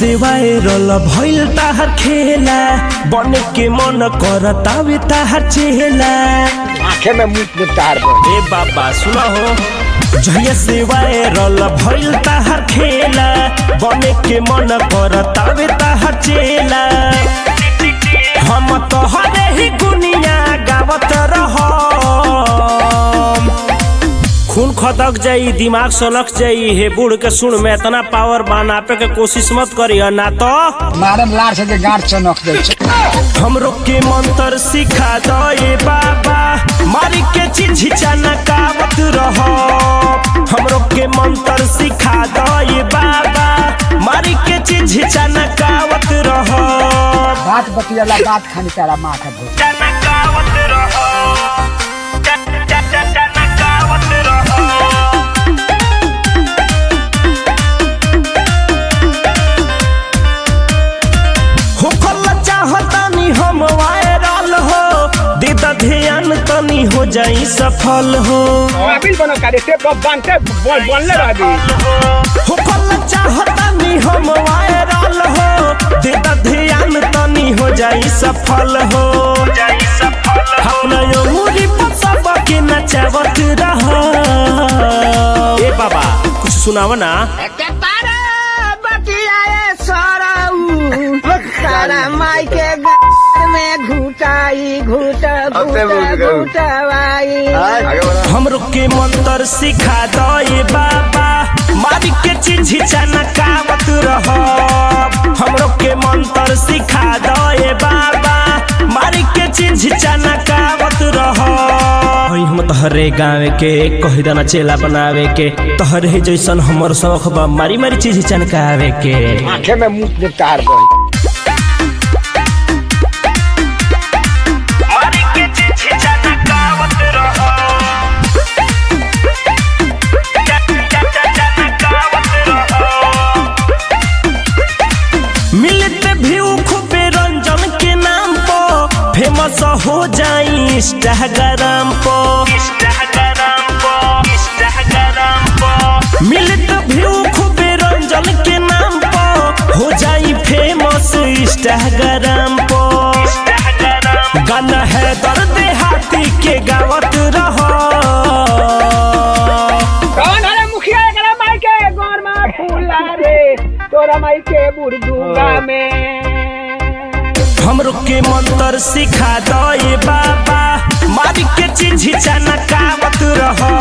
से वायरल भइल ताहर खेला बने के मन करतावे ताहर चेला आंखे में मुंह में तार बन ए बाबा सुना हो जहिया से वायरल भइल ताहर खेला बने के मन करतावे ताहर चेला हम तोहरे ही गुनिया गावत रह खून खदक जाई दिमाग सलक जाई हे बूढ़ के सुन में इतना पावर बनापे के कोशिश मत करियो ना तो मारम लार से जे गांठ चनक दे छै हमरो के मंत्र सिखा दो ये बाबा मारी के चिझिचा नकावत रहो हमरो के मंत्र सिखा दो ये बाबा मारी के चिझिचा नकावत रहो बात बतियाला बात खानी तारा माथा भूत नकावत रहो नकावत रहो होखल चाहतानी हम वायरल हो दे द ध्यान तनी हो जाई सफल हो मोबाइल बनो करे से बनते बनले रहबी होखल चाहतानी हम वायरल हो दे द ध्यान तनी हो जाई सफल हो अपना अंगूरी पर सब के नचावत रह ए बाबा कुछ सुनाव ना सारा माई के गार में घुटाई घुट घुट घुटवाई हमरो के मंत्र सिखा दो ये बाबा मारी के चिझिचा नकावत रह हमरो के मंत्र सिखा दो ये बाबा मारी के चिझिचा नकावत रह हई हम तहरे गाँव के कही दाना चेला बनावे के तहरे जैसन हमर शौक बा मारी मारी चिझिचा नकावे के आंखे में मुंह में तार बन मारी के चिझिचा नकावत रह मिलते व्यू खूबे रंजन के नाम पर फेमस हो जाई इंस्टाग्राम पर मिलत व्यू खूबे रंजन के नाम पर हो जाई फेमस इंस्टाग्राम पर गाना है दर्द हाथी के गावत रहो कौन है मुखिया एकरा माई के गोर में फूला रे तोरा माई के बुरदुगा में हमरो के मंत्र सिखा दो ये बाबा मारी के चिझिचा नकावत रहो